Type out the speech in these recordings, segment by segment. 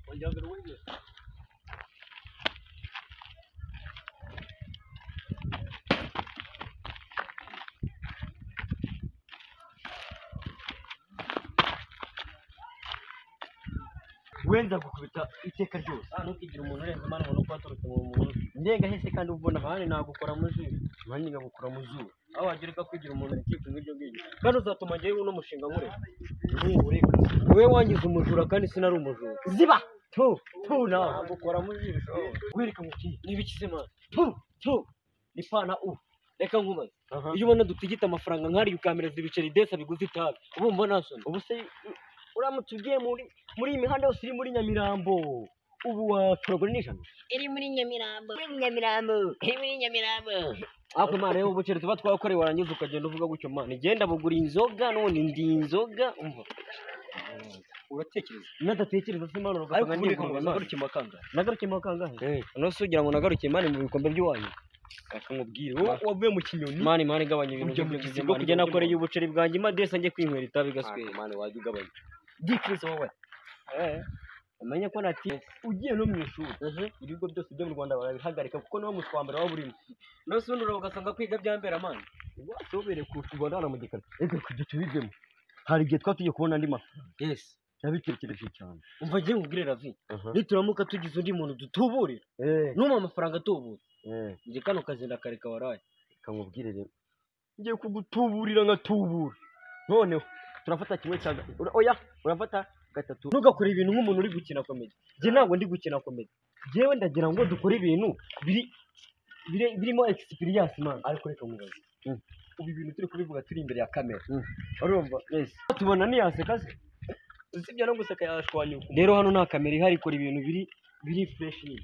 รู้อีก wenza gukubita iteka ryose nta ntukigira umuntu urenze imana ngo ni uko waturutse mu muntu ndengahise kandi uba ubona ahandi nagukora mu zuru nanjye ngagukora mu zuru aho wagira uko kwigira umuntu wikipfa nk'iryo ngiryo kandi uzatuma njyewe uno mushinga nkureka nkureka wowe wangize umujura kandi sinari umujura ziba tu tu nawe agukora mu jisho wereka mukiri ni ibiki se mwana tu tu ni fana u reka nkubaze iyo ubona dutigita amafaranga nk'ari ukamereza ibiceri desa biguzi itabi ubu mbona nasoni ubu se uramutse ugiye muri muri iyi mihanda yose iri muri nyamirambo ubu watoragura n'ijana iri muri nyamirambo iri muri nyamirambo iri muri nyamirambo ariko imana yo ubukere tuba twakoreye warangiza ukagenda uvuga gutyo mana igenda bugura inzoga none ndi inzoga umva uratekereza nadatekereza se imana ariko ugasanga ubundi n'ibikombe bikomeza imana gutyo amakangahe nagarukiye mu kangahe nose ugira ngo nagaruke imana mu bikombe by'iwanyu akakubwira wowe wavuye mu kinyoni imana imana igabanya ibintu Ujya mu by'ibyo kizigo Imana. kujya njye mu nakoreye kizigo. ubuceri bwanjye imadesa njye kwinywera itabi gaswera imana wajya ugabanya dikirisi wowe umenye ko nati ugiye no mu ishuri ibigo byose byo mu rwanda barabihagarika kuko niwo muswa mbere waba urimo nose ubundi uraba ugasanga kwiga byambera amana wasobere ku rwanda hano mu gikarito reka kujya tubivemo hari igihe twaba tugiye kubona andi mafi yesi nabitekereje cyane umva ngiye nkubwire ravi aha nituramuka tugize undi muntu dutuburira numa amafaranga atubutse njye kano kazi ndakareka waraye kamubwire rero ngiye kugutuburira nkatubura noneho turafata kimwe cya ga- ura- oya urafata gatatu ntugakore ibintu nk'umuntu uri gukina komedi njye ntabwo ndi gukina komedi njyewe ndagira ngo dukore ibintu biri bire- birimo egisipiriyansi mani ariko reka mubaze Mm. ubu ibintu turi kubivuga turi imbere ya kamera Mm. urumva tubona ntiyaseka se usibye no guseka yashwanyuka rero hano nta kamera ihari ikora ibintu biri biri fureshi nyine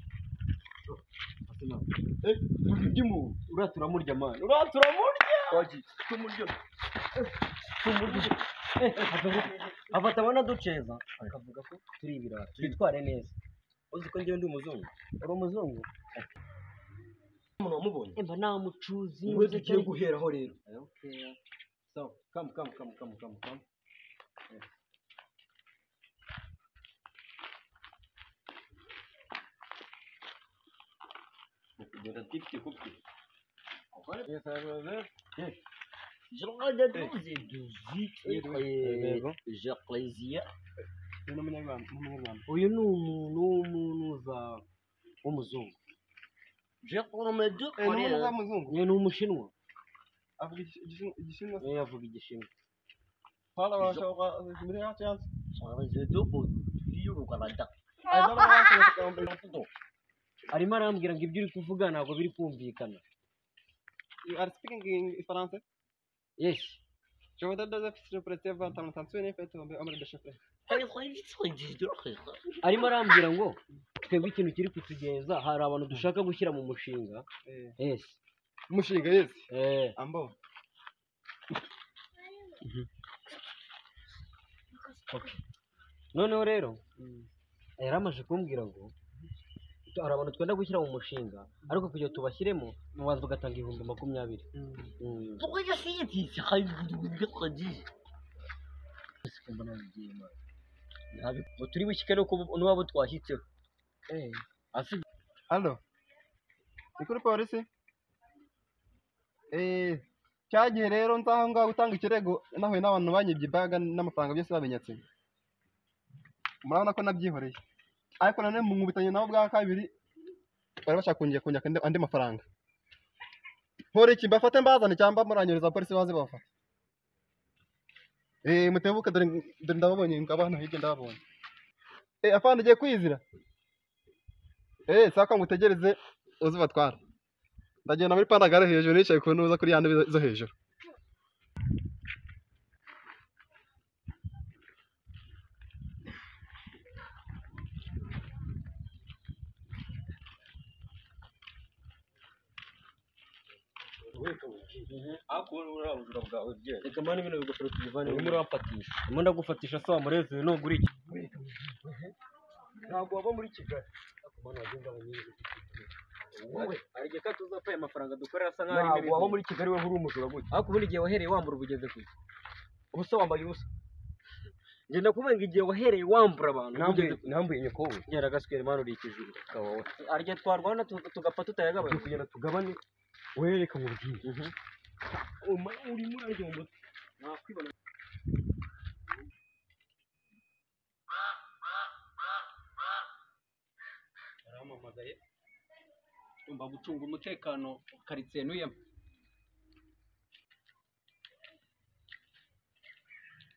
Eh, ururimi uru, uriya turamurya mani uriya turamurya wagiye tumuryo tumurya Eh, akavuga- afata abona duceza akavuga ko turi ibirara twitware neza uzi ko njyewe ndi umuzungu uri umuzungu umuntu wamubonye mba nta mucuzi niwe tugiye guheraho rero so come come come come come come kugenda tifite kupi Yes, I was there. Ni n'umunyarwanda- n'umunyarwanda. uyu ni umuntu w'umuntu uza w'umuzungu Eh, ni umuzungu. uyu ni umushinwa Avuga igis- igis- igishinwa niyo yavuga igishinwa Parla abashaka muri Athens. arimo arambwira ngo ibyo uri kuvuga ntabwo biri kumvikana You are speaking in French. yes Je voudrais des officiers pour tes ventes en attention et faites tomber hommes de chef. arimo arambwira ngo twebwe ikintu kiri kutugenza hari abantu dushaka gushyira mu mushinga yes Mushinga yesi. eh Ambao. noneho rero yari amaze kumbwira ngo hari abantu twenda gushyira mu mushinga ariko kugira ngo tubashyiremo mubanza ugatanga ibihumbi makumyabiri Mm. Mbona bigiye imana. Ntabi- ngo turi bushyike nuko ubu- n'uwabo twashyitseho Afite- Hello. Ni kuri polisi? Eh, cyagiye rero nzaho ngaho gutanga ikirego nahuye n'abantu banyibye ibaga n'amafaranga byose babinyatse. Murabona ko nabyihoreye. Ariko none mu nkubitanye nabo bwa kabiri bari bashaka kunjya kunyaka andi- andi mafaranga. Hore iki mbafate mbazane cyangwa muranyereza polisi baze babafata. Eh, mutebuke dore dore ndababonye ngabana hirya ndababonye. Eh, afande ugiye kwizira. Eh, saka ngo utegereze uzi batwara. Ndagenda muri pandagare hejuru nicaye ku ntuza kuri yandi zo hejuru. reka mani bino bigofero tubivane urimo urabafatisha urimo ndagufatisha sawa murezewe nugura iki Ntabwo waba muri Kigali. hari igihe kandi tuzapfa aya mafaranga dukorera asa nk'aho Ntabwo waba muri muri Kigali we uri umujura gutya. ariko ubundi igihe wahereye wambura ubugeze kure Ubusa wambaye ubusa. ngenda kuvuga ngo igihe wahereye wambura abantu ugeze- nambuye nyokowe ngera gaswera mani uri ikijuru ukaba wowe arya twarwana tu- tugapfa tutayagabanya kugenda tugabane wereka mu bwinshi urimo urarya mu mutwe nakwibona yarampamagaye yumva gucunga umutekano karitsiye ntuyemo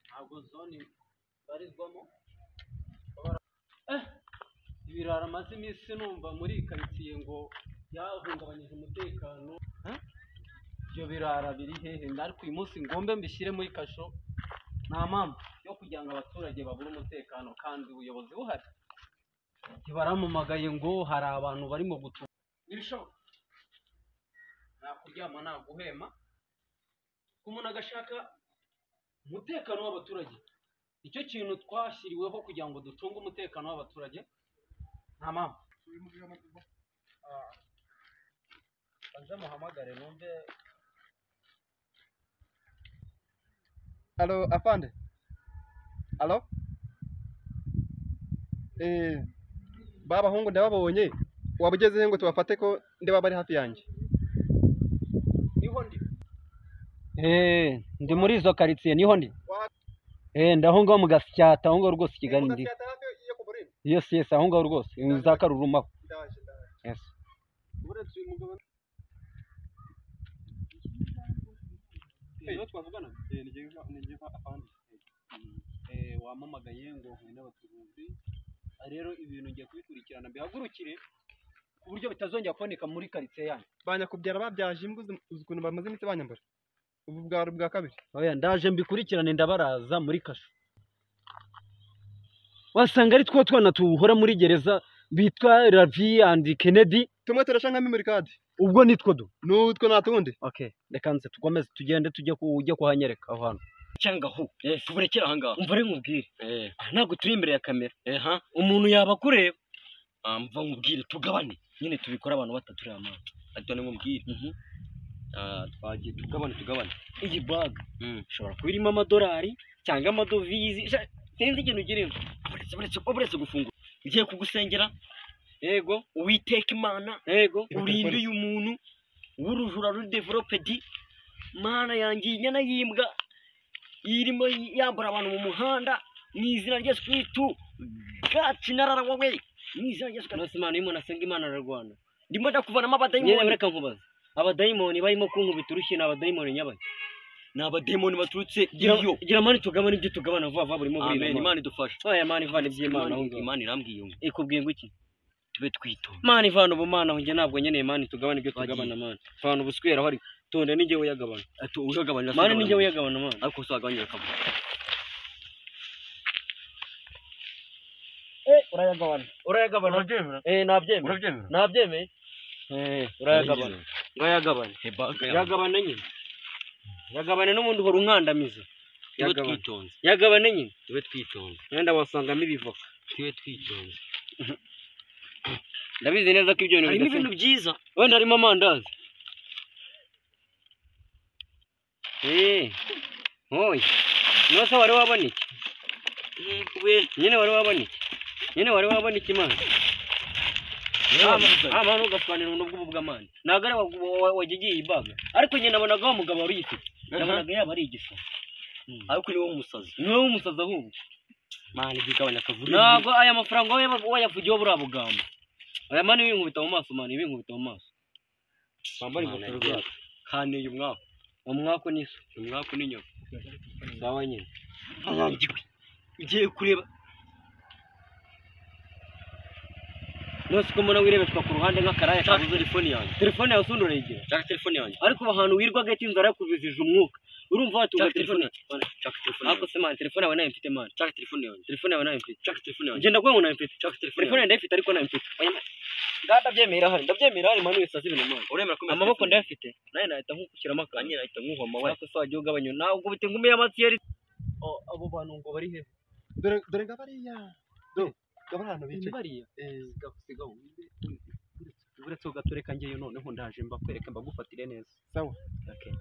ntabwo zone barizwamo eh ibirara amaze iminsi numva muri iyi karitsiye ngo byahungabanyije umutekano ibyo birara biri hehe ariko uyu munsi ngombe mbishyire muri kasho nta mpamvu yo kugira ngo abaturage babure umutekano kandi ubuyobozi buhari ntibaramamagaye ngo hari abantu barimo gutura ntibishoboka nta kuryama nta guhema ko umuntu agashaka umutekano w'abaturage nicyo kintu twashyiriweho kugira ngo ducunge umutekano w'abaturage nta mpamvu Ah. banze muhamagare numve Alo, afande. Alo. Eh, baba hungu ndababonye. Wabugeze he ngo tubafate ko ndeba bari hafi yanjye. niho ndi eee ndi muri izo karitsiye niho ndi eee ndaho ngaho mu gasyata aho ngaho rwose i kigali ndi yesi yesi aho ngaho rwose ni za karurumaho yesi wamamagaye ngo huye n'abacuruzi rero ibintu ngiye kubikurikirana mbihagurukire ku buryo bitazongera kuboneka muri karitsiye yanyu Banyakubyara babyaje imbwa uzi uzi ukuntu bamaze imitsi banyambara. Ubu bwa bwa kabiri. oya ndaje mbikurikirane ndabaraza muri kasho wasanga ari two twana tuhora muri gereza bitwa ravi andi kennedy Tumwe turasha nka memory card. ubwo nitwo du Nutwo natundi. okay reka nze tukomeze tugende tujye ku ujye kuhanyereka aho hantu cyangwa aho eh tuburekere aha ngaha umva rero nkubwire eh ntabwo turi imbere ya kamera eh ha umuntu yaba akureba ah mva nkubwire tugabane nyine tubikora abantu bataturi amaso ariko ni nkubwire ah twagiye tugabane tugabane iyi bag ishobora kuba irimo amadolari cyangwa amadovize sha- sinzi ikintu girimo uretse uretse uretse gufungura ugiye kugusengera yego uwiteka imana yego urinde uyu muntu w'urujura ruri developedi mana yanjye iyi nyana y'imbwa irimo yambura abantu mu muhanda mu izina rya sikiritu gaci narara wowe mu izina rya sikiritu nose imana y'umuntu asenga imana ararwana ndimo ndakuvanamo abadayimoni nyine reka nkubaza abadayimoni barimo kunkubita urushyi ni abadayimoni nyabaye ni abadayimoni baturutse iyo gira mani tugabane ibyo tugabana vuba vuba burimo burimo Amen, imana idufashe oya mani ivana iby'imana aho ngaho imana irambwiye ngo ikubwiye ngo iki tube twitonda mani ivana ubumana aho njye ntabwo nkeneye mani tugabane ibyo Twagiye. tugabana mani vana ubuswera aho ari tonde n'ijye uyagabana ati uyagabanya mani n'ijye uyagabana mani ariko uzagabanya akavuga urayagabana urayagabana eh nabyemera urabyemera nabyemeye eh urayagabana ngayagabane hebaga yagabane nyine yagabane n'ubundi uhora unkandamiza tube yagabane twitonze yagabane nyine tube twitonze wenda wasangamo ibivoka tube twitonze ndabizi neza ko ibyo bintu harimo bidasanzwe. ibintu byiza wenda harimo amandazi eh oya nose wari waboneke yegwe nyine wari waboneke nyine wari waboneke imana amana ugasobanura ubuno bw'ubu bw'amani ntabwo ari wa- wa- wajya ugiye ibaga ariko nyine nabonagaho umugabo wari uyifite nabonaga yaba ari igisa ariko uri w'umusazi ni wowe umusazi ahubwo mani igabanya akavuga ntabwo aya mafaranga wowe waba- wayavugiyeho buriya bugambo aya mani ibinkubita mu maso mani ibinkubita mu maso bambare Mana ingofero yanjye. zacu kaneye umwaku umwaku n'iso umwaku n'inyoko sawa nyine arangiwe ugiye kureba nose ko mbona wirebeshwa ku ruhande nk'akaraya ntabwo kabuze telefone yanjye telefone yawe usundi urayigera nshaka telefone yanjye ariko ubu ahantu wirwa gahita inzara yakubizije umwuka urumva watuga nshaka telefone telefone yanjye nshaka telefone ariko yanjye se mani telefone yawe nayo mfite mani nshaka telefone yanjye telefone yawe nayo mfite nshaka telefone yanjye ngenda kuba ngo nayo mfite nshaka telefone telefone yanjye ndayifite ariko nayo mfite ndabyemera hari ndabyemera hari mani wese azi ibintu mani uremera ko mfite amaboko telefone? ndayafite nawe nahita nkushyiramo akantu Nanjye nahita nkuhoma we ariko se wagiye ugabanya ntabwo bite nkumiye amatiyeri abo bantu ngo bari hehe Dore dore ngabariya. Do, gabarano bicaye. bariya sigaho uretse ugatureka ngeyo noneho ndaje mbakwereka mbagufatire neza Sawa. Okay.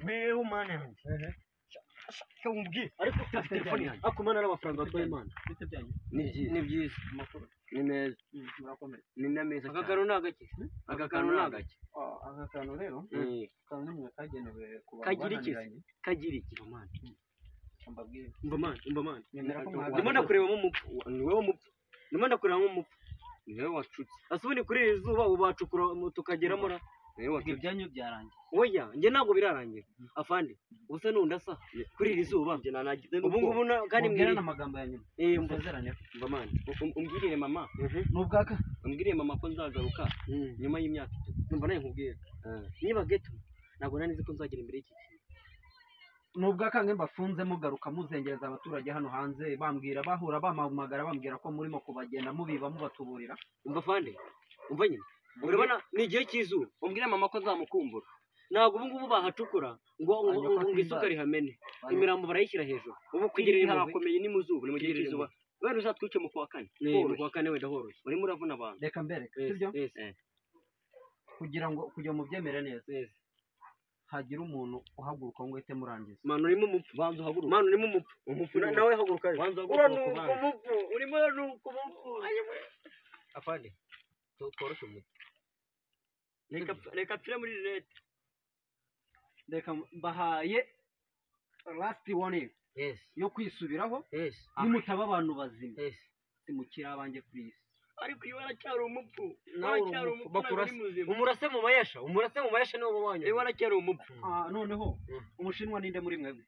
mbeho mana yanjye reka nkubwire ariko ufite telefone yanjye ariko mana n'amafaranga watwaye mana ni byiza ni byiza ni meza murakomeye ni na meza aka kantu ni agake aka kantu ni agake aka kantu rero Eh, kantu mwe kagenewe ku bantu Kagira iki se? bananiranye kagira iki amani mbabwire umva mani umva mani Nemera ko mwagana. ndimo ndakurebamo umupfu ni wowe umupfu ndimo ndakureba nk'umupfu ni wowe wacutse asa ubundi kuri iri zuba ubu bacukura mu- tukageramo ra ni wowe wacutse ibyanyu byarangiye oya njye ntabwo birarangira afande ubusa n'undi asa kuri iri zuba njye nanagize ubu ngubu na- kandi mubwirane mbwirire amagambo ya nyuma Eh, umva- musezeraneho umva mani Um- umbwirire mama n'ubwaka umbwirire mama ko nzagaruka nyuma y'imyaka itatu numva nawe nkubwira niba geto ntabwo nari nzi ko nzagera imbere y'iki kintu n'ubwaka mwe mbafunze mugaruka muzengereza abaturage hano hanze bambwira bahura bampamagara bambwira ko murimo kubagenda mubiba mubatuburira umva afande umva nyine urabona ni igihe cy'izuba umbwire mama ko nzamukumbura ntabwo ubu ngubu bahacukura ngo ngo- ngo ngo isuka rihamene imirambo barayishyira hejuru ubu kugira iri harakomeye ni mu zuba ni mu gihe cy'izuba wenda uzatwice mu kwa kane mu kwa kane wenda horoshye urimo uravuna abantu reka mbereke sibyo kugira ngo kugira ngo mubyemere neza hagira umuntu uhaguruka ngo uhite murangiza manu urimo umupfu banza uhaguruka manu urimo umupfu umupfu na- nawe haguruka banza uhaguruka umupfu urimo uranuka umupfu afande tu- tworoshye umuti reka apf- reka apfire muri rilete reka mbahaye lasiti wani yes yo kwisubiraho yes nimutaba abantu bazima yes simukiri abanjye ku isi ariko iyo waracyari umupfu nawe waracyari umupfu ntabwo uri muzima umurase mu mayasha umurase mu mayasha niwo wanyu iyo waracyari umupfu Ah, noneho umushinwa ninde muri mwebwe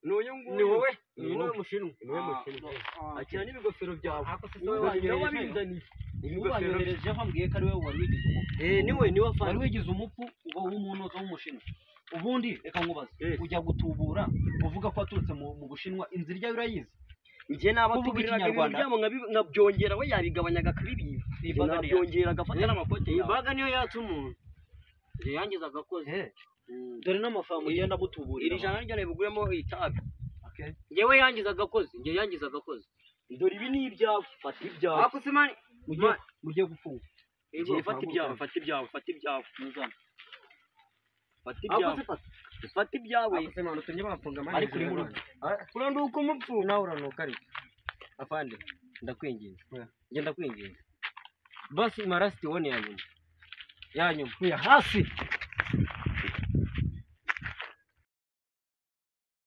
ni uyu nguyu ni wowe ni ni wowe wowe mushinwa ni wowe Ah, mushinwa ah, akira n'ibigofero byawe ako se Ni wowe wowe wanyoherejeyo. wabizaniye ibigofero bye ubanyoherejeho ambwiye ko ari wowe wari wigize umupfu eh niwe niwe afande wari wigize umupfu uba uw'umunozo w'umushinwa ubundi reka nkubaze Yes. ujya gutubura uvuga ko waturutse mu mu bushinwa inzira iryayo urayizi njye naba Kuvuga tuburiraga ibintu Ikinyarwanda. byabo nkabi- nkabyongera we yabigabanyaga akabibiba Iyi Njye baga niyo nabyongera agafata n'amakote Iyi yawe ibaga niyo yatse umuntu njye yangiza agakoze Eh, dore n'amafaranga ugenda mutuburira iri jana ryo nabiguramo itabi Okay. njyewe yangiza agakoze njye yangiza agakoze dore ibi ni ibyawe fata ibyawe ako se mani mugiye mugiye gupfunga Ego, Igihe fata kwa ibyawe muganga. fata ibyawe fata ibyawe muzana fata ako ibyawe se pata fata ibyawe ako se mwana utumye bamfunga amande ariko uri mu zirabana. rugo uranduka umupfu nawe uranuka ariko afande ndakwinginze Oya. njye ndakwinginze basi imarasiti wone ya nyuma ya nyuma hasi